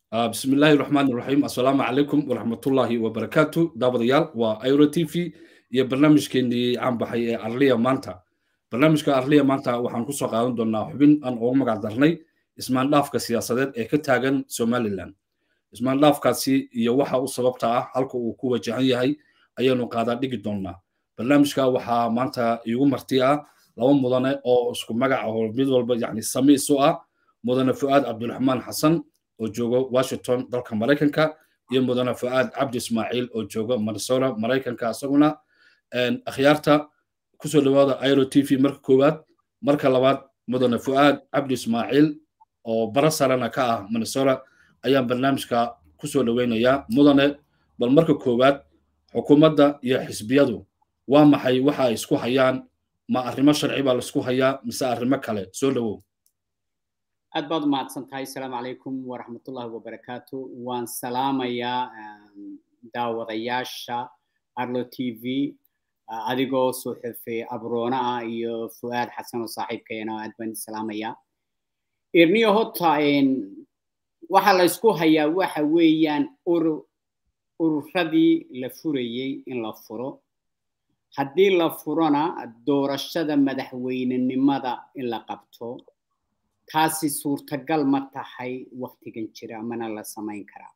بسم الله الرحمن الرحيم السلام عليكم ورحمة الله وبركاته دابد يال وأيرو تي في يا برنامج كيني عم بحي أرليا مانتا برنامج كأرليا مانتا وحن كسو قاون دونا حبين أن أول مقع درني اسمان لاف كسياسات إيه كتاغن سومالي لان اسمان لاف كاسي يوحا وصببتا هالكو وكوة جهنية هاي أيانو قادا ديجي دونا برنامج كا وحا مانتا يو مرتيا لو مدنة أو اسكو مقع أو ميدول يعني سمي سوء مدنة فؤاد عبد الرحمن حسن oo joogo washington dalka maraykanka iyo mudane fu'aad cabdi ismaaciil oo joogo minnesota maraykanka isaguna akhyaarta kusoo dhawaada airo t v marka koowaad marka labaad mudane fu'aad cabdi ismaaciil oo bara sarena ka ah minnesota ayaan barnaamijka kusoo dhaweynayaa mudane bal marka koowaad xukuumadda iyo xisbiyadu waa maxay waxa ay isku hayaan ma arrimo sharci baa laisku hayaa mise arrimo kale soo dhawow aad baad u mahadsan tahay asalaamu calaykum waraxmatullahi wabarakaatu waan salaamayaa daawadayaasha arlo t v adigoo soo xirfay abroona ah iyo fu'aad xasan oo saaxiibkeena aad baan salaamayaa irniyo hota waxa la isku hayaa waxa weeyaan ururadii la furayey in la furo haddii la furona doorashada madaxweynenimada in la qabto taasi suurtagal ma tahay waktigan jira mana la samayn karaa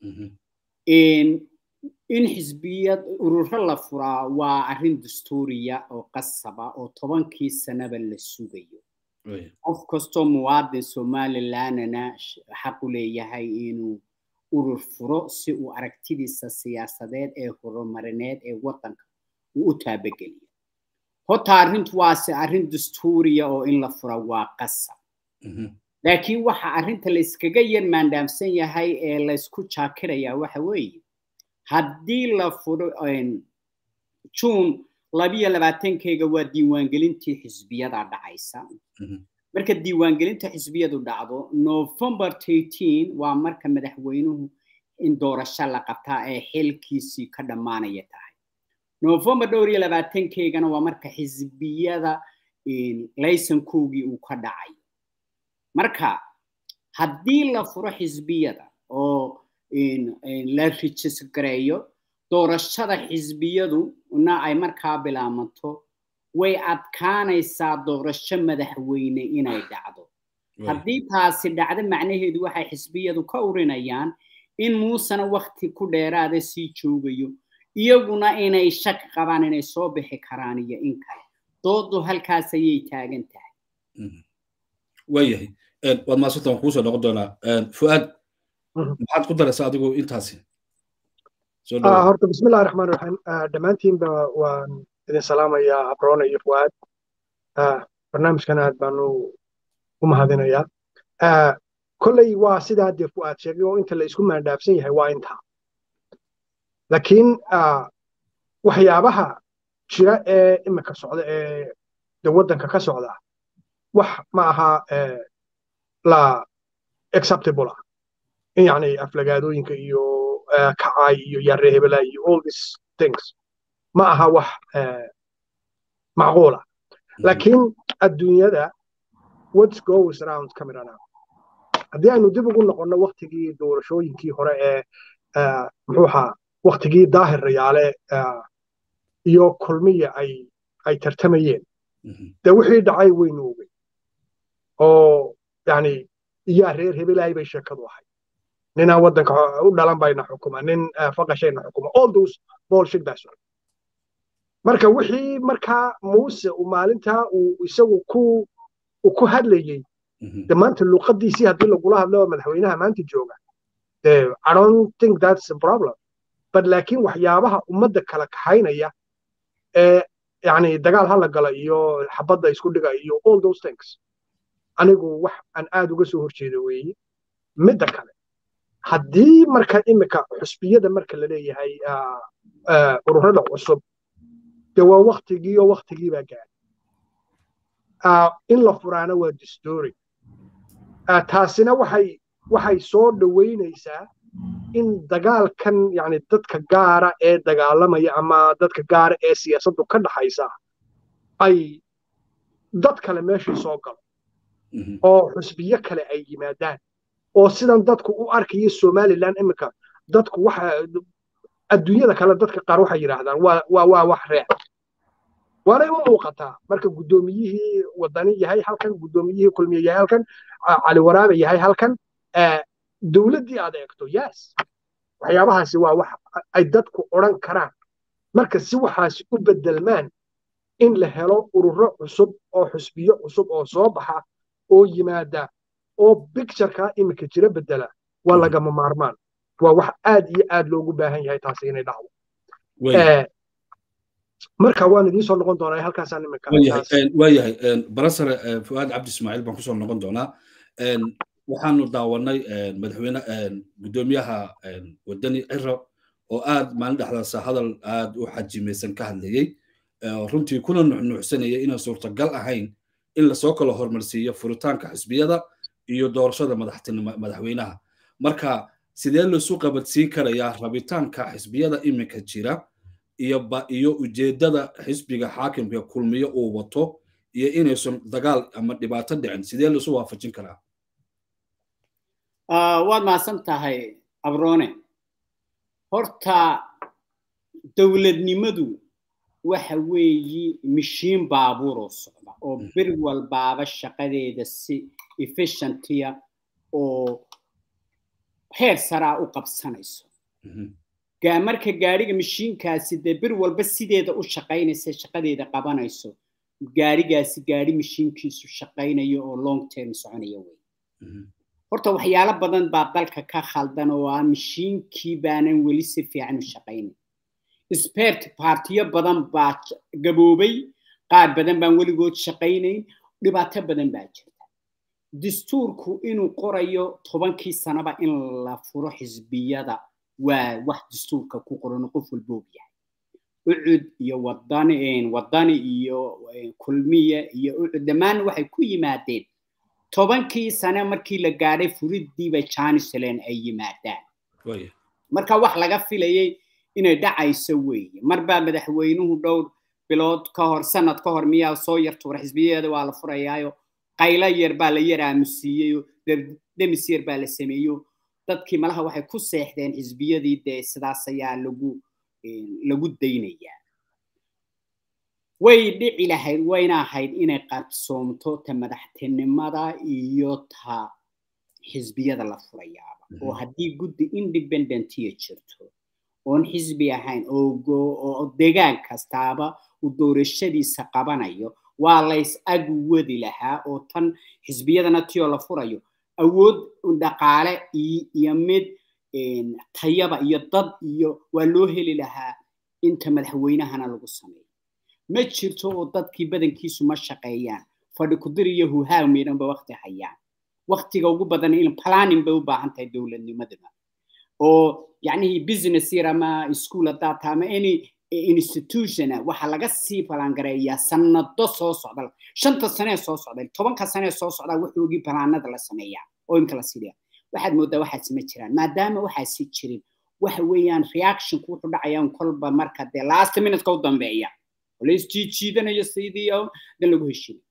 in xisbiyad ururo la furaa waa arrin dastuuriya oo qasaba oo tobankii sanaba la sugayo qof kastoo muwaadin somalilandna xaq u leeyahay inuu urur furo si uu aragtidiisa siyaasadeed ee horumarineed ee waddanka uu u taabageliyo horta arrintu waase arrin dastuuriya oo in la fura waa qasab laakiin waxa arrinta la iskaga yar maandhaamsan yahay ee laysku jaakirayaa waxa weeye haddii la furo june labiyo labaatankeyga waa diiwaangelintii xisbiyada dhacaysa marka diiwaangelinta xisbiyadu dhacdo november eighteen waa marka madaxweynuhu in doorasho la qabtaa ee xilkiisii ka dhammaanaya tahay november dhowr iyo labaatankeygana waa marka xisbiyada laysankoogii uu ka dhacayo marka haddii la furo xisbiyada oo la rijisgareeyo doorashada xisbiyaduna ay markaa bilaamanto way adkaanaysaa doorasho madaxweyne inay dhacdo haddii taasi dhacdo macnaheedu waxay xisbiyadu ka urinayaan in muusena wakti ku dheeraada sii joogayo iyaguna inay shak qabaan inay soo bixi karaan iyo in kale doodu halkaas ayay taagan tahay waayahay waad maasanta waan kuusoo noqon doonaa fu'aad maxaad ku daraysaa adigu intaasi horta bismillahi raxmaan raxiim dhammaantiinba waan idin salaamayaa abroona iyo fu'aad barnaamijkan aad baanu u mahadinayaa kolley waa sidaa dee fu'aad sheegay oo inta la isku maandhaafsan yahay waa intaa laakiin waxyaabaha jira ee imika socda ee de waddanka ka socda wax ma aha la acceptable ah in yani aflagaadooyinka iyo kacay iyo yaare hebela iyo all these things ma aha wax macquula laakiin adduunyada what goes around camera now haddii aynu dib ugu noqonno waktigii doorashooyinkii hore ee muxuu ahaa waktigii daahir rayaale iyo kulmiya ay ay tartamayeen de wixii dhacay waynu ogey oo yani iyaa reer hebelahay bay sheekadu ahay ninaa waddanka u dhalan bayna xukuma nin faqashayna xukuma all those bullshit baa socda marka wixii markaa muuse uu maalintaa uu isagu ku uu ku hadlayey de maanta luqadiisii haddii lagula hadlo madaxweynaha maanta jooga de i don't think that's a problem but laakiin waxyaabaha ummadda kala kaxaynaya ee yani dagaal hala gala iyo xabadda isku dhiga iyo all those things anigu wax aan aad uga soo horjeedo weeye midda kale haddii marka imika xusbiyada marka la leeyahay ururada cusub de waa waktigii oo waktigii baa gaadhay in la furaana waa distory taasina waxay waxay soo dhoweynaysaa in dagaalkan yani dadka gaara ee dagaalamaya ama dadka gaara ee siyaasaddu ka dhaxaysa ay dad kale meeshii soo galo oo xusbiyo kale ay yimaadaan oo sidan dadku u arkaya somaliland iminka dadku waxa adduunyada kale dadka qaar waxay yidhaahdaan waa waa waa wax reec waanay u muuqataa marka guddoomiyihii wadani yahay halkan guddoomiyihii kulmiye yahay halkan cali waraabe yahay halkan dowladdii aad eegto yes waxyaabahaasi waa wax ay dadku odhan karaan marka si waxaasi u bedelmaan in la helo ururo cusub oo xusbiyo cusub oo soo baxa oo yimaada oo bictureka iminka jira bedela waa lagama maarmaan waa wax aad iyo aad loogu baahan yahay taasi inay dhacdo marka waan idiin soo noqon doonaa halkaasaan iminka waayahay barasare fuaad cabdi ismaaciil baan kusoo noqon doonaa waxaanu daawanay madaxweyne guddoomiyaha wadani ciro oo aad maalin dhexdaasa hadal aad u xajimaysan ka hadlayey runtii kuna nuxnuuxsanaya inaan suurtagal ahayn in lasoo kala hormarsiiyo furitaanka xisbiyada iyo doorashada madaxweynaha marka sidee laisu qabadsiin karayaa rabitaanka xisbiyada iminka jira iyo ujeeddada xisbiga xaakimka kulmiyo uu wato iyo inaysan dagaal ama dhibaato dhicin sidee laisu waafajin karaa waad mahadsan tahay abrone horta dowladnimadu waxa weeyi mishiin baabuuroo socda oo bir walbaaba shaqadeeda si efficientia oo heer saraa u qabsanayso marka gaariga mishiinkaasi dee bir walba sideeda u shaqaynaysa shaqadeeda qabanayso gaarigaasi gaari mishiinkiisu shaqaynayo oo long term soconaya wey horta waxyaalo badan baa dalka ka khaldan oo ah mishiinkii baanan weli si fiican u shaqaynayn spert partiyo badan baa gaboobay qaar badan baan weligood shaqaynayn dhibaato badan baa jirta dastuurku inuu qorayo tobankii sanaba in la furo xisbiyada waa wax dastuurka ku qoran qof walboob yahay ucud iyo wadani wadani iyo kulmiye iyo ucud dhammaan waxay ku yimaadeen tobankii sane markii la gaadhay furiddiiba janisland ay yimaadaan marka wax laga filayay inay dhacayso weeye marbaa madaxweynuhu dhowr bilood ka hor sanad ka hor miyaa soo yar tuura xisbiyadeeda waa la furayaayo qaylo yar baa la yar aamusiiyeyo demis yar baa la sameeyo dadkii malaha waxay ku seexdeen xisbiyadii dee sidaas ayaa lagu lagu daynayaa way dhici lahayd wayna ahayd inay qarsoomto ta madaxtinimada iyo ta xisbiyada la furayaaba oo haddii guddi independentiya jirto oon xisbi ahayn oo degaan kastaaba uu doorashadiisa qabanayo waa lays ag wadi lahaa oo tan xisbiyadana tiyoo la furayo awood dhaqaale iyo mid tayaba iyo dad iyo waa loo heli lahaa inta madaxweynahana lagu sameeyo ma jirto oo dadkii badankiisu ma shaqeeyaan fadhi kudir iyo huhaa miidhanba wakti hayaan waktiga ugu badan in planning bay u baahan tahay dowladnimaduna oo yacnihii business yar ama school haddaad taha ama any institutiona waxaa laga sii balangareeyaa sanado soo socda shanta sanee soo socda tobanka sanee soo socda wuxuugii balaanada la sameeyaa oo imka la sidhiya waxaad moodaa waxaasi ma jiraan maadaama waxaasi jirin waxa weeyaan reactionku wuxuu dhacayaan kolba marka dee last minuteka u dambeeya oo la isjiijiidanayo sidii dan lagu heshiinay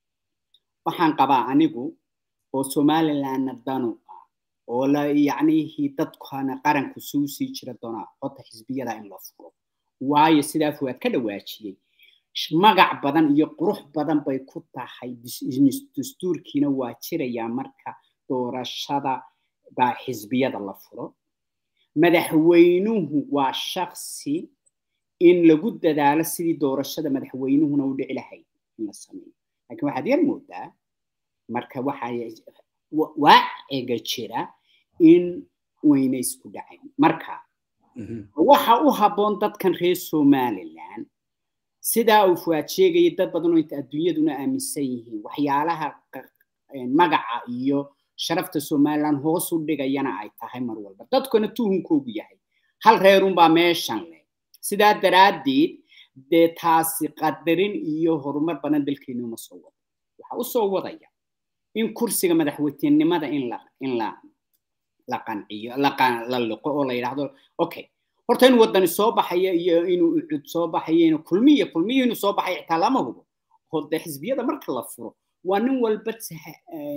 waxaan qabaa anigu oo somalilandna danu ah oo la yacnihii dadkana qaranku suu sii jira doonaa codta xisbiyada in la furo waayo sidaa fuwaad ka dhawaajiyey magac badan iyo qurux badan bay ku tahay dastuurkiina waa jirayaa marka doorashada baa xisbiyada la furo madaxweynuhu waa shaksi in lagu dadaalo sidii doorashada madaxweynuhuna u dhici lahayd in la sameeyo laakiin waxaad yar moodaa marka waxaa waaciga jira in wayna isku dhacayn marka waxa u habboon dadkan reer somaliland sidaa uu fuwaad sheegayay dad badan oo inta adduunyaduna aaminsan yihiin waxyaalaha magaca iyo sharafta somaliland hoos u dhigayana ay tahay mar walba dadkuna tuhunkoogu yahay hal reerunbaa meeshan leh sidaa daraaddeed dee taasi qadarin iyo horumar badan dalkeenu ma soo wado waxa u soo wadaya in kursiga madaxweynenimada in la in la la qanciyo la liqo oo la yidhaahdo okay horta inuu wadani soo baxaya iyo inuu ucud soo baxaya inuu kulmiya kulmiya inuu soo baxaya xitaa lama hubo oo dee xisbiyada marka la furo waa nin walba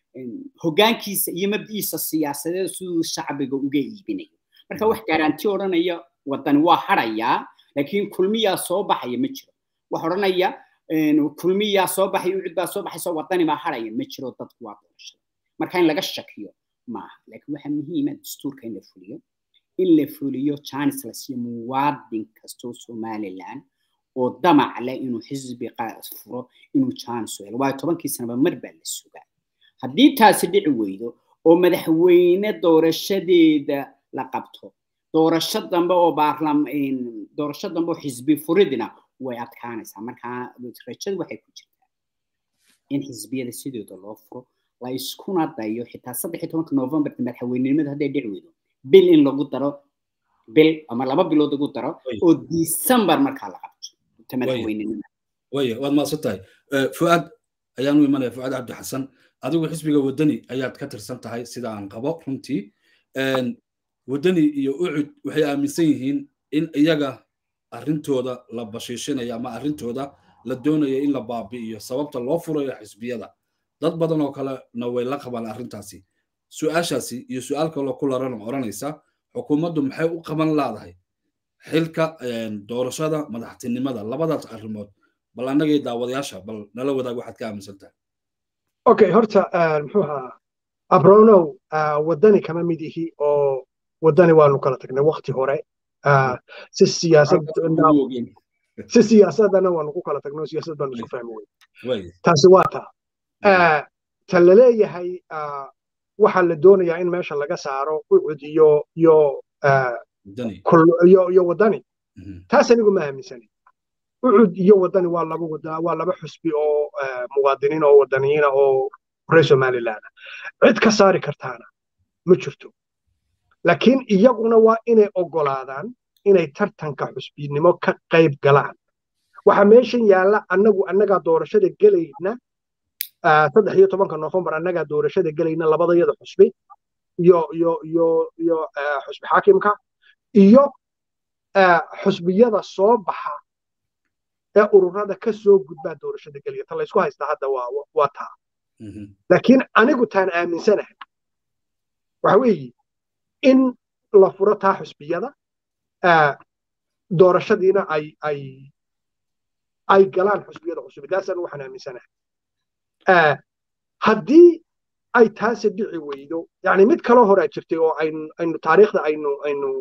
hoggaankiisa iyo mabdiisa siyaasadeed siduu shacbiga uga iibinayo marka wax garanti odhanaya wadani waa harayaa laakiin kulmiyaa soo baxaya ma jiro wax odhanaya kulmiyaa soo baxay ucid baa soo baxaysa wadani baa haraya ma jiro dadku waa doorashada marka in laga shakiyo maaha laakiin waxaa muhiima dastuurka in la fuliyo in la fuliyo chance la siiyo muwaadin kastoo somaliland oo damac leh inuu xisbi furo inuu chance helo waayo tobankii sanaba mar baa la sugaa haddii taasi dhici weydo oo madaxweyne doorashadeeda la qabto doorasho dambe oo baarlam doorasho dambe oo xisbi furidina way adkaanaysaa markaa rajadu waxay ku jirtaa in xisbiyada sidooda loo furo la iskuna dayo xitaa saddex iyo tobanka november madaxweynenimada hadday dhici weydo bil in lagu daro bil ama laba bilood lagu daro oo december markaa la qabto ta madaxweynenimada waya waad mahadsan tahay fuaad ayaanu imanaya fuaad cabdi xasan adigu xisbiga wadani ayaad ka tirsan tahay sida aan qabo runtii wadani iyo ucud waxay aaminsan yihiin in iyaga arrintooda la bashiishinayo ama arrintooda la doonayo in la baabi'iyo sababta loo furayo xisbiyada dad badan oo kalena way la qabaan arrintaasi su-aashaasi iyo su-aal kaloo ku laran odhanaysa xukuumaddu maxay u qaban laadahay xilka doorashada madaxtinimada labadaas arrimood bal annagii daawadayaasha bal nala wadaag waxaad ka aaminsan tahay okay horta muxuu ahaa abronow wadani kama mid ihi oo wadani waanu kala tagnay wakti hore si siyaasad si siyaasadana waanu ku kala tagnay siyaasad baanu isku fahmi wey taasi waa taa ta laleeyahay waxaa la doonayaa in meesha laga saaro ucud iyo iyo iyo iyo wadani taas anigu ma aaminsani ucud iyo wadani waa laba wada waa laba xusbi oo muwaadiniin oo wadaniyiina oo reer somaliland cid ka saari kartaana ma jirto laakiin iyaguna waa inay ogolaadaan inay tartanka xusbinimo ka qayb galaan waxaa meeshan yaalla annagu annagaa doorashada gelayna saddex iyo tobanka nofembar annagaa doorashada gelayna labadayada xusbi iyo iyo iyo iyo xusbi xaakimka iyo xusbiyada soo baxa ee ururada ka soo gudbaa doorashada gelaya ta laysku haystaa hadda waa waa taa laakiin anigu taan aaminsanahay waxa weeye in la furo taa xusbiyada doorashadiina ay ay ay galaan xusbiyada cusub taasaan waxaan aaminsanahay haddii ay taasi dhici weydo yani mid kaloo horaa jirtay oo aynu aynu taariikhda aynu aynu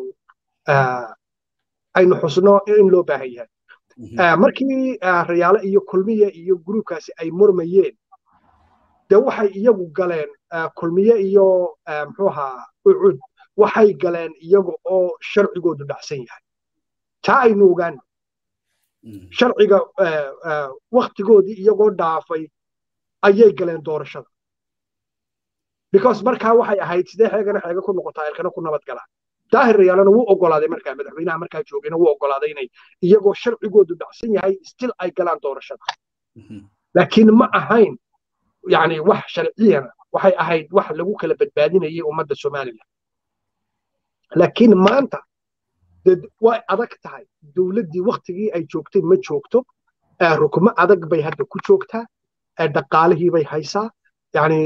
aynu xusno in loo baahan yahay markii rayaale iyo kulmiye iyo gruubkaasi ay murmayeen de waxay iyagu galeen kulmiye iyo muxuu ahaa ucud waxay galeen iyaga oo sharcigoodu dhacsan yahay taa aynu ogaano sharciga waktigoodii iyagoo dhaafay ayay galeen doorashada because markaa waxay ahayd sidee xeegana xeega ku noqotaa elkana ku nabad galaan daahir rayaalana wuu ogolaaday markaa madaxweynaha markaa joogayna wuu ogolaaday inay iyagoo sharcigoodu dhacsan yahay still ay galaan doorashada laakiin ma ahayn yani wax sharciyana waxay ahayd wax lagu kala badbaadinayay ummadda somaliland laakiin maanta way adag tahay dowladdii waktigii ay joogtay ma joogto rukmo adag bay hadda ku joogtaa dhaqaalihii bay haysaa yani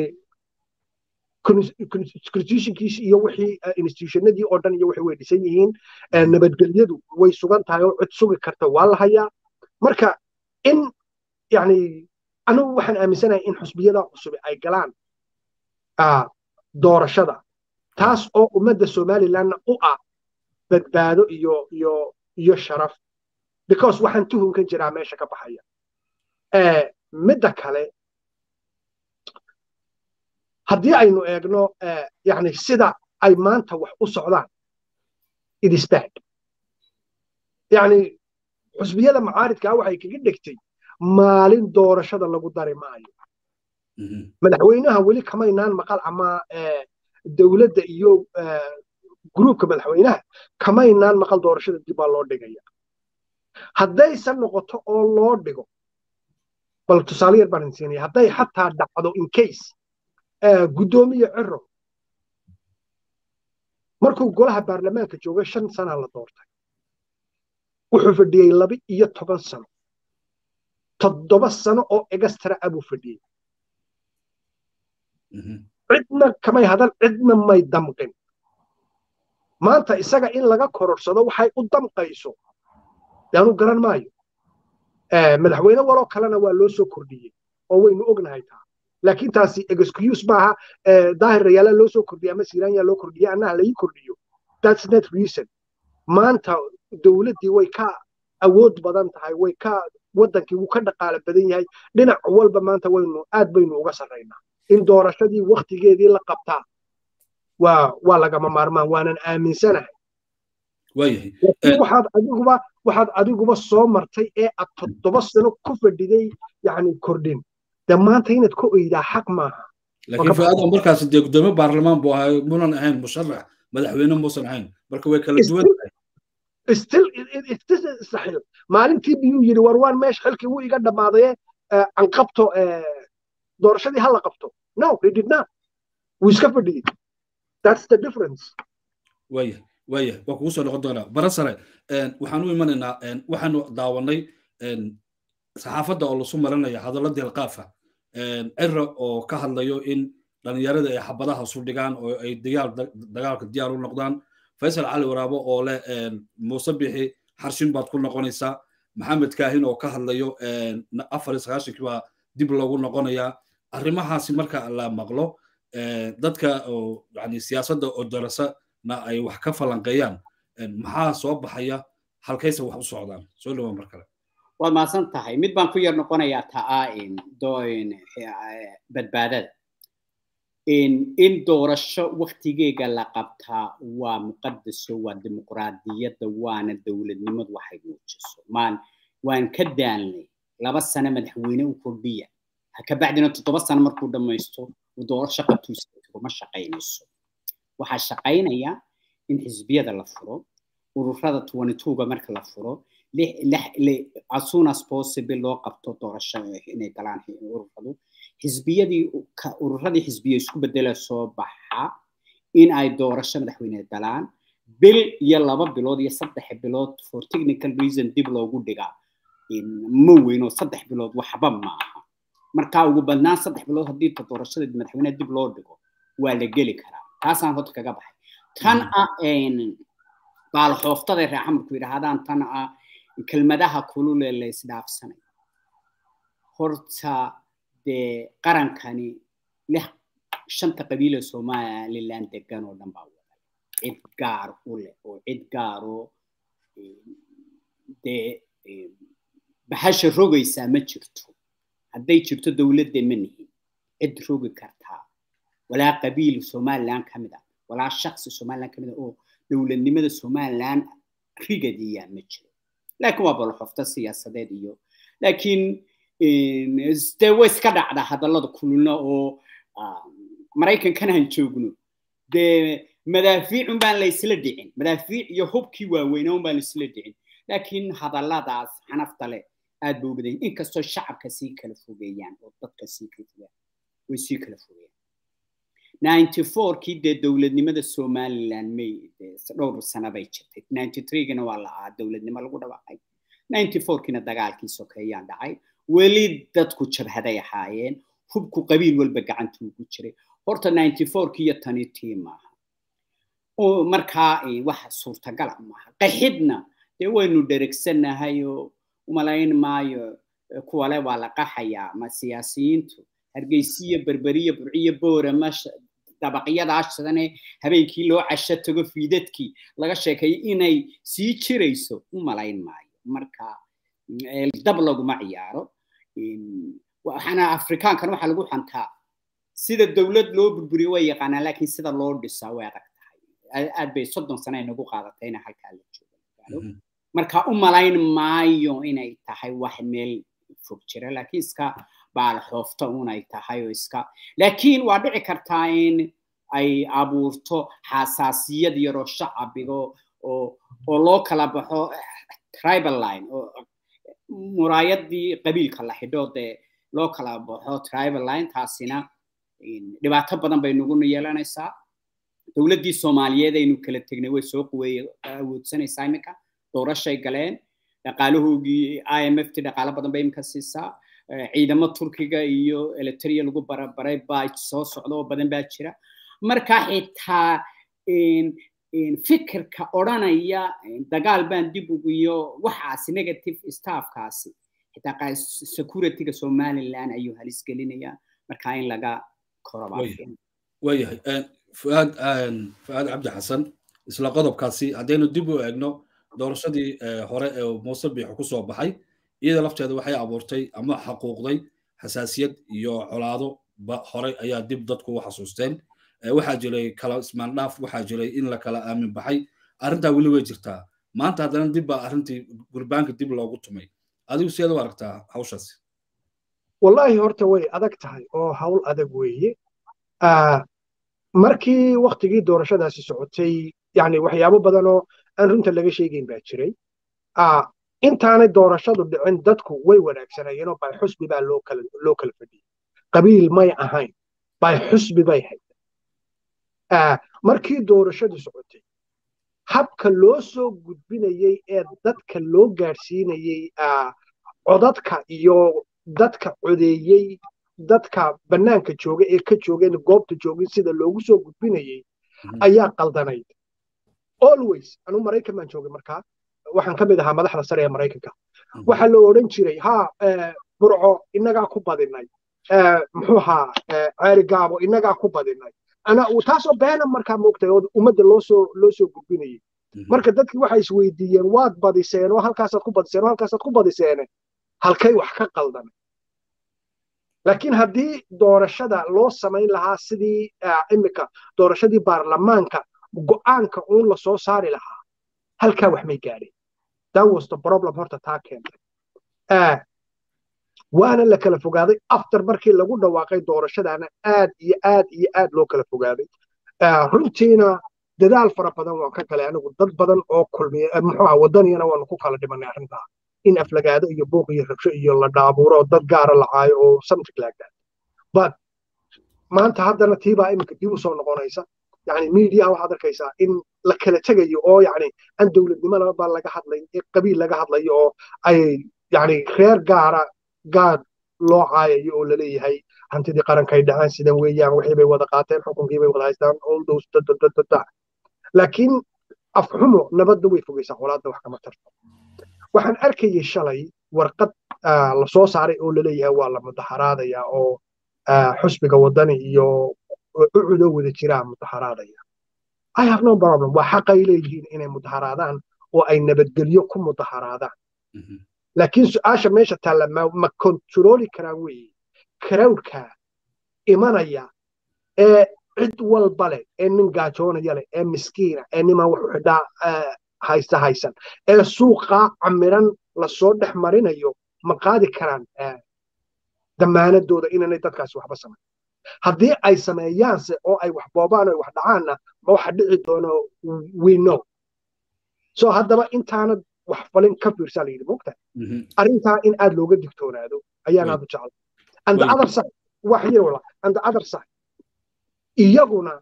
constitutionkiisi iyo wixii institutionadii oo dhan iyo wixii way dhisan yihiin nabadgelyadu way sugan tahay oo cid sugi karta waa la hayaa marka in yani anigu waxaan aaminsanahay in xusbiyada cusub ay galaan doorashada taas oo ummadda somalilandna u ah badbaado iyo iyo iyo sharaf because waxaan tuhunkan jiraa meesha ka baxaya midda kale haddii aynu eegno yani sida ay maanta wax u socdaan it is bad yani xusbiyada macaaridkaa waxay kaga dhegtay maalin doorashada lagu dari maayo madaxweynaha weli kamaynaan maqal ama dowladda iyo gruubka madaxweynaha kamaynaan maqal doorashada dib baa loo dhigaya haddaysan noqoto oo loo dhigo bal tusaale yar baan siinaya hadday xataa dhacdo in case guddoomiye ciro markuu golaha baarlamaanka joogay shan sana la doortay wuxuu fadhiyey laba iyo toban sano toddoba sano oo extra abuu fadhiyey cidna kamay hadal cidna may damqin maanta isaga in laga kororsado waxay u damqayso yaanu garan maayo madaxweyne waloo kalena waa loo soo kordhiyey oo waynu ognahay taa laakiin taasi excuse maaha daahir rayaala loo soo kordhiya ama siiraanya loo kordhiya annaha laii kordhiyo that's not reason maanta dowladdii way ka awood badan tahay way ka waddankii wuu ka dhaqaale badan yahay dhinac walba maanta waynu aad baynu uga sarraynaa in doorashadii waktigeedii la qabtaa waa waa lagama maarmaan waanan aaminsanahay waxaad adiguba waxaad adiguba soo martay ee aad toddoba sano ku fadhiday yani kordhin de maanta inaad ka oydaa xaq maaha laakiin fuaada markaas dee gudoomiye baarlamaan buu ahay munan ahayn musharax madaxweyne muusan ahayn marka way kala duwan tahay still saxil maalintii biyuu yidhi war waan meesha xilkii wuu iga dhammaadaye aan qabto doorashadii ha la qabto no he did not wuu iska fadhiyey that's the difference waya waya waa kugu soo noqon doonaa barasare waxaan u imanaynaa waxaanu daawanay saxaafadda oo lasu marinaya hadallo deelqaafa cira oo ka hadlayo in dhalinyarada ay xabadaha su dhigaan oo ay dagaalka diyaar u noqdaan faysal cali waraabo oo leh muuse bixi xarshin baad ku noqonaysaa maxamed kaahin oo ka hadlayo afar iyo sagaashankii baa dib loogu noqonayaa arrimahaasi marka la maqlo dadka yani siyaasadda oo darasana ay wax ka falanqeeyaan maxaa soo baxaya halkayse wax u socdaan soo dhawaa mar kale waad mahadsan tahay mid baan ku yar noqonayaa taa badbaadada in doorasho waktigeega la qabtaa waa muqadaso waa dimuqraadiyadda waana dowladnimadu waxay muujiso maan waan ka daanlay laba sano madaxweyne u kordhiya kabacdina toddoba sano markuu dhammaysto doorasho qabtuusa ma shaqaynayso waxaa shaqaynaya in xisbiyada la furo ururada ga marka la furo as soon as possible loo qabto doorasho inay galaan ururadu xisbiyadii ururadii xisbiya isku bedela soo baxa in ay doorasho madaxweyne galaan bil iyo laba bilood iyo saddex bilood for technical reason dib loogu dhigaa ma weyno saddex bilood waxba maaha marka ugu badnaan saddex bilood haddii doorashada madaxweyne dib loo dhigo waa la geli karaa taasaan horta kaga baxay tan ah baalxooftada reexamarku yidhaahdaan tan ah kelmadaha kulule la isdhaafsanay horta dee qarankani lix shanta qabiila somaliland degan oo dhan baa wada cid gaar u leh oo cid gaaroo dee bahasha rogaysaa ma jirto hadday jirto dowladda ma nihin cid rogi kartaa walaa qabiil somaliland ka mid ah walaa shaksi somaliland ka mid ah oo dowladnimada somaliland rigadiyaa ma jiro laakiin waa bolxofta siyaasadeed iyo laakiin dee way iska dhacdaa hadallada kululna oo maraykankana aan joogno dee madaafiicun baan la isla dhicin madaafiic iyo hubkii waaweyna un baan la isla dhicin laakiin hadalladaas xanafta leh aad ba u badan inkastoo shacabka sii kala fogeeyaan oo dadka sii kala fogeeyaan way sii kala fogeeyaan ninety fourkii dee dowladnimada somaliland may dhowr sano bay jirtay ninety threegana waa la aa dowladnimo lagu dhawaaqay ninety fourkiina dagaalkii sokeeyaan dhacay weli dadku jabhaday ahaayeen hubku qabiil walba gacantu ugu jiray horta ninety fourkii iyo tani tii maaha markaa wax suurtagala maaha qaxidna dee waynu dheregsanahay oo umalayn maayo kuwale waa la qaxayaa ma siyaasiyiintu hargeysiya berberiya burciya boorama dabaqyadaashadane habeenkii loo casho tago fiidadkii laga sheekeeyo inay sii jirayso u malayn maayo marka dab laguma ciyaaro waxaana afrikaankan waxaa lagu xantaa sida dowlad loo burburiyo way yaqaanaan laakiin sida loo dhisaa way adag tahay aad bay soddon sano ay nagu qaadatay ina halkaa la joogo marka u malayn maayo inay tahay wax meel fog jira laakiin iska baalxoofta unay tahay oo iska laakiin waa dhici kartaa in ay abuurto xasaasiyad yaroo shacabigo oo oo loo kala baxo tribal line oo muraayadii qabiilka la xidho dee loo kala baxo tribal line taasina dhibaato badan bay naguna yeelanaysaa dowladdii soomaaliyeed aynu kala tegnay way soo quweeye awoodsanaysaa iminka doorashay galeen dhaqaalahoogii i m f t dhaqaalo badan bay iminka siisaa ciidamo turkiga iyo electria lagu barabaray baa soo socda oo badan baa jira marka xitaa fikirka odhanaya dagaal baan dib ugu iyo waxaasi negative staffkaasi xitaa securityga somaliland ayuu halis gelinayaa marka in laga waayahay fuaad fuaad cabdi xasan isla qodobkaasi haddaynu dib u eegno doorashadii hore ee muuse biixo ku soo baxay iyada lafteeda waxay abuurtay ama xaquuqday xasaasiyad iyo colaado hore ayaa dib dadku u xasuusteen waxaa jiray kala ismaandhaaf waxaa jiray in la kala aamin baxay arrintaa weli way jirtaa maanta haddana dib baa arrintii gurbaanka dib loogu tumay adigu sideed u aragtaa hawshaasi wallaahi horta way adag tahay oo hawl adag weeye markii waktigii doorashadaasi socotay yani waxyaabo badan oo aan runta laga sheegayn baa jiray intaanay doorashadu dhicin dadku way wanaagsanayeenoo bay xusbi baa loo kala loo kala fadhiyey qabiil may ahayn bay xusbi bay hayd markii doorashadu socotay habka loo soo gudbinayey ee dadka loo gaadhsiinayey codadka iyo dadka codeeyey dadka bannaanka jooga ee ka joogeen goobta joogin sida loogu soo gudbinayey ayaa qaldanayd always anu maraykan baan joogay markaa waxaan ka mid ahaa madaxda sare ee maraykanka waxaa la odhan jiray ha burco innagaa ku badinay muxuu ahaa ceeri gaabo innagaa ku badinay ana taasoo beena markaa moogtay oo ummadda loo soo loo soo gudbinayay marka dadkii waxay isweydiiyeen waad badiseen oo halkaasaad ku badiseen oo halkaasaad ku badiseene halkay wax ka qaldanay laakiin haddii doorashada loo samayn lahaa sidii imika doorashadii baarlamaanka go'aanka uun la soo saari lahaa halkaa wax may gaadheen that was the problem horta taa keentay waana la kala fogaaday after markii lagu dhawaaqay doorashadaana aad iyo aad iyo aad loo kala fogaaday runtiina dadaal fara badan waan ka galay anigu dad badan oo kulmiya muxuu wadaniyana waanu ku kala dhimanay arrintaa in aflagaado iyo buuq iyo rabsho iyo la dhaabuuro dad gaara la caayo oo something like that but maanta haddana tiibaa iminka dib u soo noqonaysa yani miidiyaha waxaad arkaysaa in la kala tegayo oo yani aan dowladnimadaba laga hadlayn ee qabiil laga hadlayo oo ay yani reer gaara gaad loo caayayo oo laleeyahay hantidii qarankay dhaceen sidan weeyaan wixii bay wada qaateen xukunkii bay wada haystaan all those dadadadada laakiin afxumo nabadda way fogaysaa colaadda wax kama tarto waxaan arkayay shalay warqad la soo saaray oo laleeyahay waa la mudaxaraadaya oo xusbiga wadani iyo ucudo wada jiraa mudaxaraadaya i have no problem waa xaqay leeyihiin inay mudaxaraadaan oo ay nabadgelyo ku mudaxaraadaan laakiin su-aasha meesha taalla ma kontarooli karaan weeye crowdka imanaya ee cid walba leh ee nin gaajoonaya leh ee miskiina ee niman wuxuu xidhaa haysta haysan ee suuqaa camiran lasoo dhex marinayo ma qaadi karaan damaanadooda inaanay dadkaasi waxba samayn haddii ay sameeyaanse oo ay wax boobaan oo wax dhacaanna ma waxa dhici doono we know so haddaba intaanad wax falin ka fiirsaa layidhi mogta arrintaa in aad looga digtoonaado ayaan aad u jeclay and the other side wax yar wala and the other side iyaguna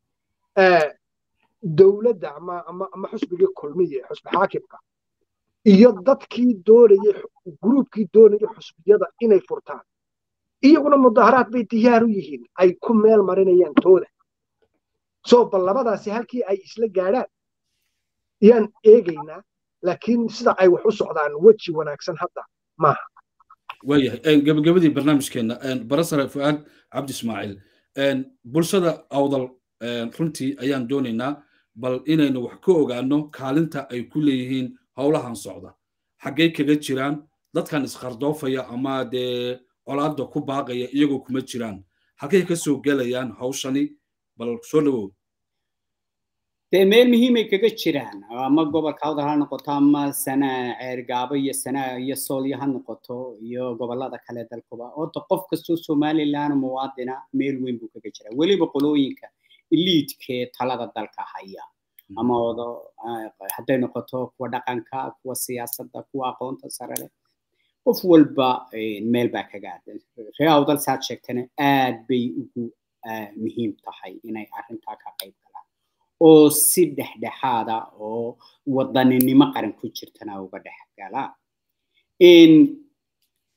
dowladda ama ama ama xusbigii kulmiye xusbi xaakimka iyo dadkii doonayay gruubkii doonayay xusbiyada inay furtaan iyaguna mudaharaad bay diyaar u yihiin ay ku meel marinayaan tooda soo bal labadaasi halkii ay isla gaadhaan yaan eegaynaa laakiin sida ay wax u socdaan weji wanaagsan hadda maaha waayahay gabagabadii barnaamijkeena barasare fu'aad cabdi ismaaciil bulshada awdal runtii ayaan doonaynaa bal inaynu wax ka ogaano kaalinta ay ku leeyihiin howlahan socda xaggay kaga jiraan dadkan isqardoofaya ama dee colaadda ku baaqaya iyagoo kuma jiraan halkay ka soo gelayaan hawshani bal soo dhawow dee meel muhiimay kaga jiraan ama gobolka awdal ha noqoto ama sana ceergaabo iyo sana iyo soolyo ha noqoto iyo gobolada kale dalkuba horta qof kastoo somaliland muwaadina meel weyn buu kaga jiraa weliba qolooyinka eliidkee talada dalka haya ama odo hadday noqoto kuwa dhaqanka kuwa siyaasadda kuwa aqoonta sare leh qof walba meel baa kaga aadan ree awdal saad sheegtana aad bay ugu muhiim tahay inay arrintaa ka qayb galaan oo si dhexdhexaada oo wadaninimo qaran ku jirtana uga dhex galaan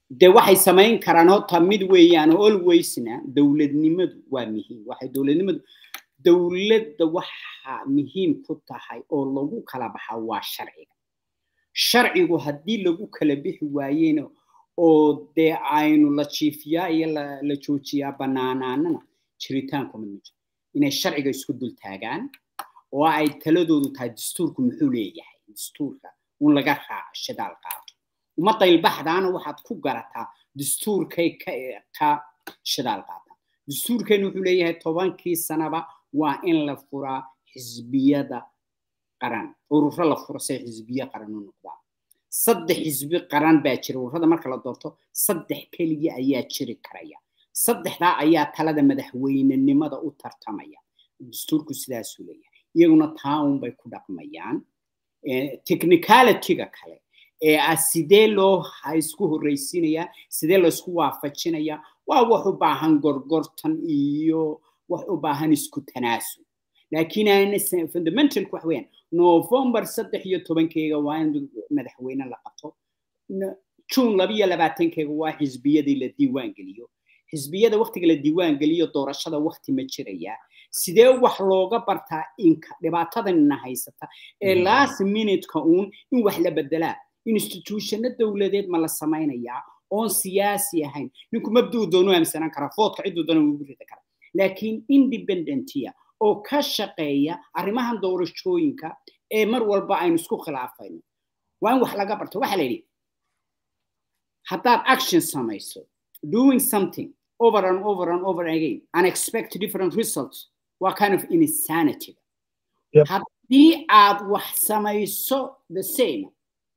dee waxay samayn karaan horta mid weeyaan alwaysna dowladnimadu waa muhiim waxay dowladnimadu dowladda waxa muhiim ku tahay oo lagu kala baxa waa sharciga sharcigu haddii lagu kala bixi waayena oo dee aynu la jiifiyaa iyo la joojiyaa banaanaanana jiritaanku mid ma jiro inay sharciga isku dul taagaan oo ay taladoodu tahay dastuurku muxuu leeyahay dastuurka un laga raaco shidaal qaato ummadda ilbaxdaana waxaad ku garataa dastuurkay ka shidaal qaataan dastuurkeenu wuxuu leeyahay tobankii sanaba waa in la furaa xisbiyada qaran ururo la furo say xisbiye qaran u noqdaan saddex xisbi qaran baa jira ururada marka la doorto saddex keliya ayaa jiri karaya saddexdaa ayaa talada madaxweynenimada u tartamaya dastuurku sidaasuu leeyahay iyaguna taa unbay ku dhaqmayaan technicalityga kale ee ah sidee loo isku horreysiinayaa sidee laysku waafajinayaa waa wax u baahan gorgortan iyo wax u baahan isku tanaasul laakiin aana fundamentalku wax weeyaan november saddex iyo tobankeega waa in madaxweyne la qabto june labiyo labaatankeega waa xisbiyadii la diiwaan geliyo xisbiyada waktiga la diiwaan geliyo doorashada wakti ma jiraya sidee wax looga bartaa inka dhibaatadanina haysata ee last minuteka uun in wax la bedelaa institutionno dowladeed ma la samaynayaa oon siyaasi ahayn ninku mabduu doonu aaminsanaan karaa foodka cidduu doona ugu rida kara laakiin independentiya oo ka shaqeeya arrimahan doorashooyinka ee mar walba aynu isku khilaafayno waa in wax laga barto waxaa la yidhi haddaad action samayso doing something over and over and over again and expect different results waa kind of insanity Yep. haddii aad wax samayso the same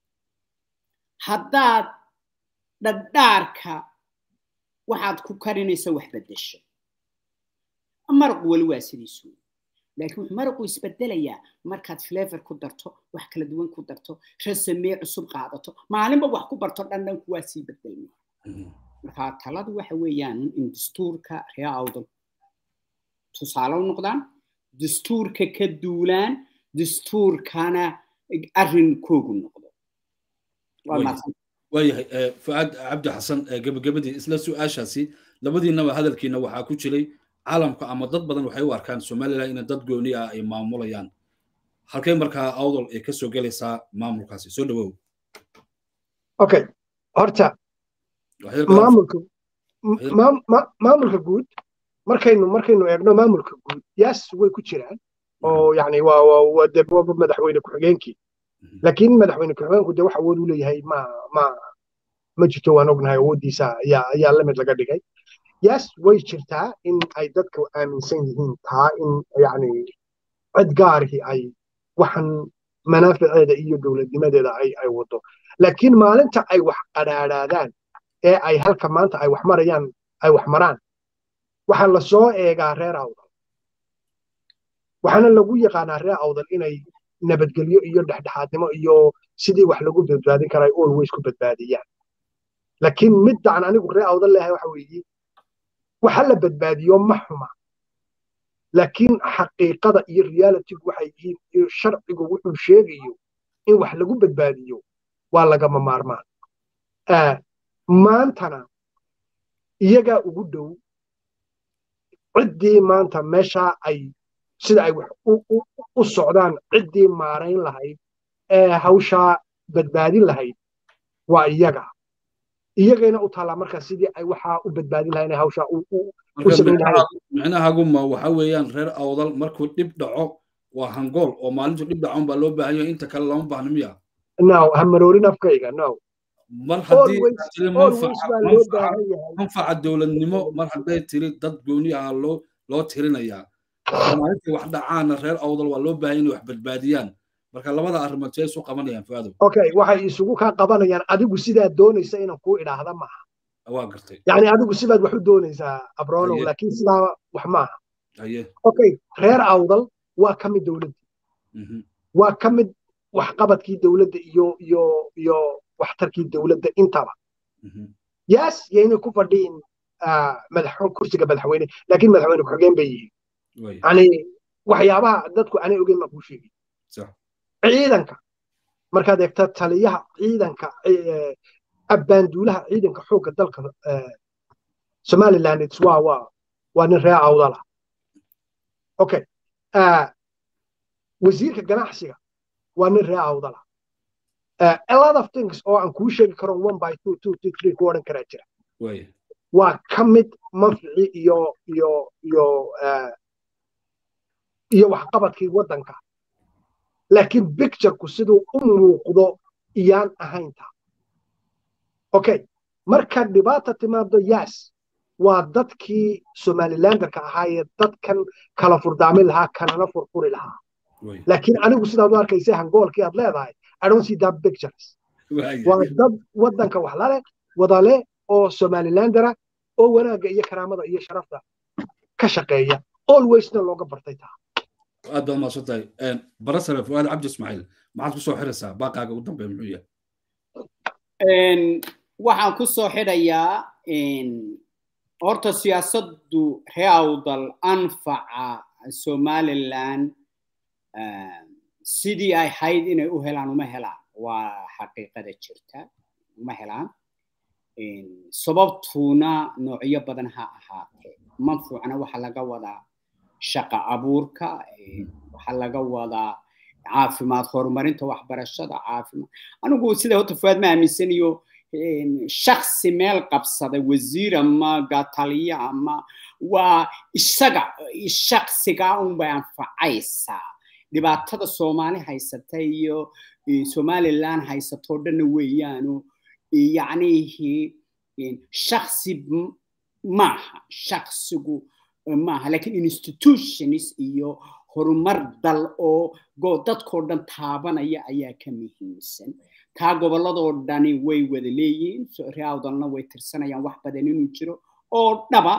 haddaad dhadhaarka waxaad ku karinaysa wax beddesho maraqu weli waa sidiisu laakiin wuxuu maraqu isbedelayaa markaad flavor ku darto wax kala duwan ku darto rasamee cusub qaadato maalinba wax ku barto dhandhanku waa sii bedelmaya marka taladu waxa weeyaan in dastuurka ree awdal tusaale u noqdaan dastuurka ka duulaan dastuurkana arrinkoogu noqdo waa Way. mahadsan waayahay eh, fucaad cabdi xasan eh, gebagabadii isla su-aashaasi labadiinaba hadalkiina waxaa ku jiray caalamka ama dad badan waxay u arkaan somalilan in dad gooni ah ay maamulayaan halkay markaa awdal ay kasoo gelaysaa maamulkaasi soo dhawow okay horta Waxyar kale- maamulka Waxyar- maam- ma- maamulka guud markaynu markaynu eegno maamulka guud yaas way ku jiraan oo yani waa waa waa dee waa madaxweyne ku-xigeenkii Mhm. laakiin madaxweyne ku-xigeenku dee wax awood u leeyahay ma ma ma jirto waan ognahay awooddiisa ayaa ayaa lamid laga dhigay yaas way jirtaa in ay dadka aaminsan yihiin taa in yani cid gaarihii ay waxan manaaficeeda iyo dowladnimadeeda ay ay wado laakiin maalinta ay wax qadhaadhaadaan ee ay halka maanta ay wax marayaan ay wax maraan waxaa la soo eegaa reer awdal waxaana lagu yaqaanaa reer awdal inay nabadgelyo iyo dhexdhexaadnimo iyo sidii wax lagu badbaadin kara ay always ku badbaadiyaan laakiin midaan anigu reer awdal leeyahay waxa weeye waxa la badbaadiyo ma xuma laakiin xaqiiqada iyo realitygu waxay yihiin iyo sharcigu wuxuu sheegayo in wax lagu badbaadiyo waa lagama maarmaan Ah, maantana iyagaa ugu dhow ciddii maanta meeshaa ay sida ay wax u- u- u socdaan ciddii maarayn lahayd ee hawshaa badbaadin lahayd waa iyaga iyagayna u taallaa marka sidii ay waxaa u badbaadin lahayn ee hawshaa u u- marka samayn lahayd. micnaha- micnahaguma waxa weeyaan reer awdal markuu dhib dhaco waa hangool oo maalintu dhib dhacon baa loo baahan yahay inta kale lama baahno miya now ha maroorin afkayga no mar haddii always aad tiri always manfaca baa loo manfaca baahan yahay manfaca dowladnimo mar hadday tiri dad gooni ah loo loo tirinayaa marka maalintii wax dhacaana reer awdal waa loo baahan inay wax badbaadiyaan marka labada arrimood see isu qabanayaan fuaadow okay waxay isugu kaa qabanayaan adigu sidaa doonaysa inaan kuu idhaahda maaha waa gartay yani adigu sidaad wax u doonaysaa abronow Haye. laakiin sidaa wax maaha haye okay reer awdal waa ka mid dowladda mhm, waa ka mid waxqabadkii dowladda iyo iyo iyo waxtarkii dowladda intaba mhm, yaas yaynay ku fadhiin ah, madax kursiga madaxweyne laakiin madaxweyne ku-xigeen bay yihiin waaya, yani waxyaabaha dadku aanay ogeyn baan kuu sheegay sax ciidanka markaad eegta taliyaha ciidanka eh, abbaanduulaha ciidanka xoogga dalka somaliland waa waa waa nin ree awdala okay wasiirka ganacsiga waa nin ree awdala a lot of things oo aan kuu sheegi karo one by two two two three ku odhan karaa jira waa ka mid manfici iyo iyo iyo iyo waxqabadkii waddanka laakiin pictureku siduu u muuqdo iyaan ahaynta okay marka dhibaata timaado yes waa dadkii somalilanderka ahaayee dadkan kala furdaamin lahaa kanana furfuri lahaa laakiin anigu sidaad u arkaysa hangoolkii aad leedahay i don't see that pictures waa dad waddanka wax lale wadale oo somalilandera oo wanaagga iyo karaamada iyo sharafta ka shaqeeya alwaysna looga bartay taa aad baad mahadsan tahay barasare fuaad cabdi ismaaciil maxaad kusoo xiraysaa baaqaaga ugu dambeeya muxuu yahay waxaan kusoo xidhayaa horta siyaasaddu ree awdal anfaca somaliland sidii ay hayd inay u helaan uma helaan waa xaqiiqada jirta uma helaan sababtuuna noocyo badan ha ahaatee manfuucna waxaa laga wadaa shaqa abuurka waxaa laga wadaa caafimaad horumarinta waxbarashada caafimaad anigu sida horta fuaad ma aaminsanayo shaksi meel qabsada wasiir ama gataliya ama waa isaga shaksiga unbay anfacaysaa dhibaatada soomaali haysata iyo somaliland haysatoo dhanna weeyaano yacnihi shaksi maaha shaksigu maaha lakin institutions iyo horumar dal oo dadkoo dhan taabanaya ayaa ka muhiimsan taa gobolladoo dhani way wada leeyihiin reawdalna way tirsanayaan wax badan inuu jiro oo dhaba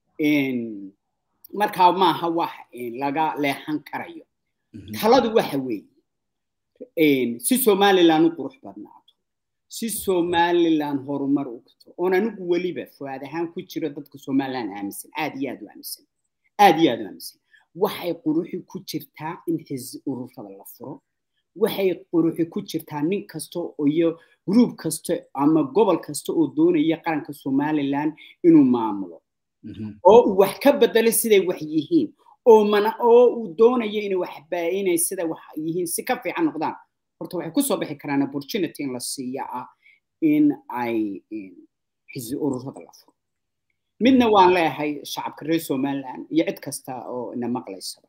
markaa maaha wax laga leexan karayo taladu waxa weeye si somaliland u qurux badnaato si somaliland horumar u gato oon anigu weliba fuaad ahaan ku jiro dadka somaliland aaminsan aad iyo aad u aaminsan aad iyo aad u aaminsan waxay quruxi ku jirtaa in xis ururada la furo waxay quruxi ku jirtaa nin kasta iyo gruub kasta ama gobol kasta oo doonaya qaranka somaliland inuu maamulo oo uu wax ka bedelo siday wax yihiin oo mana oo uu doonayo inay waxba inay sida wax yihiin si ka fiican noqdaan horta waxay kusoo bixi karaan opportunity in la siiya ah in ay xisbi ururada la furo midna waan leeyahay shacabka reer somaliland iyo cid kasta oo ina maqlaysaba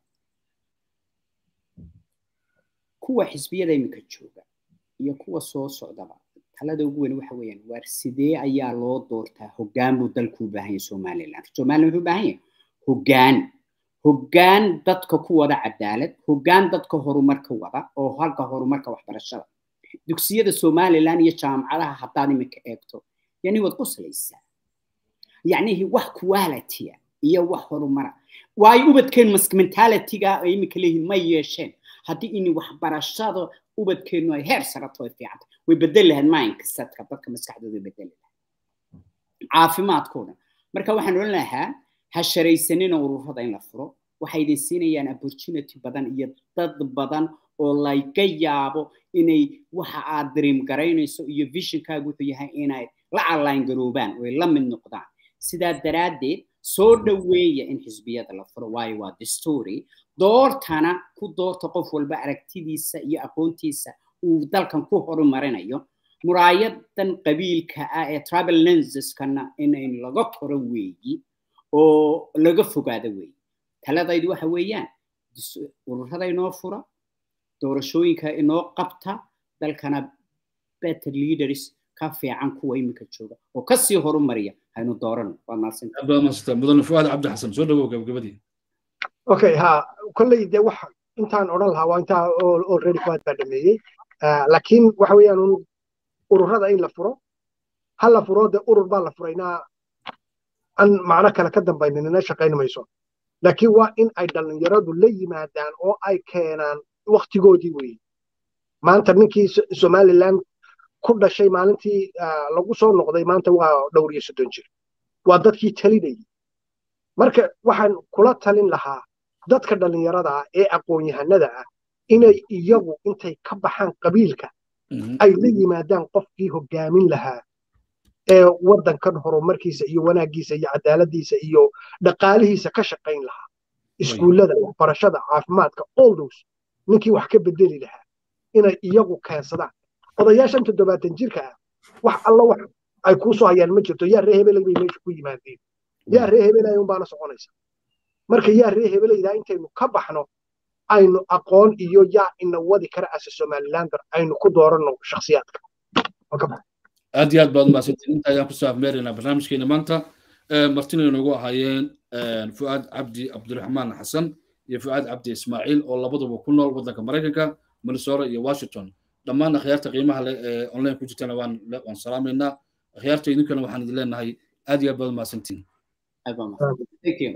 kuwa xisbiyada iminka jooga iyo kuwa soo socdaba talada ugu weyn waxa weeyaan waar sidee ayaa loo doortaa hoggaan buu dalku u baahan yahay somaliland somaliland wuxuu u baahan yahay hoggaan hoggaan dadka ku wada cadaalad hoggaan dadka horumarka wada oo halka horumarka waxbarashada dugsiyada somaliland iyo jaamacadaha haddaad iminka eegto yani waad qoslaysaa yacnihi wax qualitya iyo wax horumara waayo ubadkeen mentalityga ay iminka leeyihiin ma yeesheen haddii in waxbarashada ubadkeenu ay heer sarato ay fiicanta way bedeli lahayd mindsetka dadka maskaxdooda way bedeli lahayd caafimaadkooda marka waxaan odhan lahaa ha sharaysanina ururada in la furo waxay idin siinayaan opportunity badan iyo dad badan oo laga yaabo inay waxa aad dream garaynayso iyo visionkaagu wuxuu yahay inay la align garoobaan oo ay la mid noqdaan sidaa daraaddeed soo dhoweeya in xisbiyada la furo waayo waa the story doortana ku doorta qof walba aragtidiisa iyo aqoontiisa uu dalkan ku horumarinayo muraayadan qabiilka ah ee travel lenseskana inayn laga koro weeyi oo laga fogaado weeyi taladaydu waxa weeyaan ururada inoo fura doorashooyinka inoo qabta dalkana better leaders ka fiican kuwa iminka jooga oo kasii horumariya haynu doorano waa mahadsantahay mudane fuaad cabdi xasan soo dhawow gabagabadii okay ha kolley dee wax intaan odhan lahaa waa intaa already fuaad baa dhameeyey laakiin waxa weeyaan un ururada in la furo ha la furo dee urur baa la furaynaa an macno kale ka dambaynin ina shaqayn mayso laakiin waa in ay dhallinyaradu la yimaadaan oo ay keenaan waktigoodii weeye maanta ninkii somaliland ku dhashay maalintii lagu soo noqday maanta waa dhowr iyo soddon jir waa dadkii talinayay marka waxaan kula talin lahaa dadka dhallinyarada ah ee aqoon-yahanada ah inay iyagu intay ka baxaan qabiilka ay la yimaadaan qofkii hoggaamin lahaa ee waddankan horumarkiisa iyo wanaaggiisa iyo cadaaladiisa iyo dhaqaalihiisa ka shaqayn lahaa iskuullada waxbarashada caafimaadka all those ninkii wax ka bedeli lahaa inay iyagu keensadaan odayaashan toddobaatan jirka ah wax alla wax ay kuu soo hayaan ma jirto yaa ree hebelay bay meesha ku yimaadeen yaa ree hebelay unbaana soconaysa marka yaa ree hebelaydaa intaynu ka baxno aynu aqoon iyo yaa ina wadi kara ase somalilander aynu ku dooranno shakhsiyaadka aad iyo aad baad umahadsantiin inta ayaan kusoo afmeeraynaa barnaamijkeena maanta martina inoogu ahaayeen fu'aad cabdi cabdiraxmaan xasan iyo fu'aad cabdi ismaaciil oo labaduba ku nool waddanka maraykanka minnesota iyo washington dhammaan akhyaarta qiimaha leh ee online ku jirtana waan waan salaamaynaa akhyaarta idinkana waxaan idin leenahay aad iyo aad baad umahadsantiin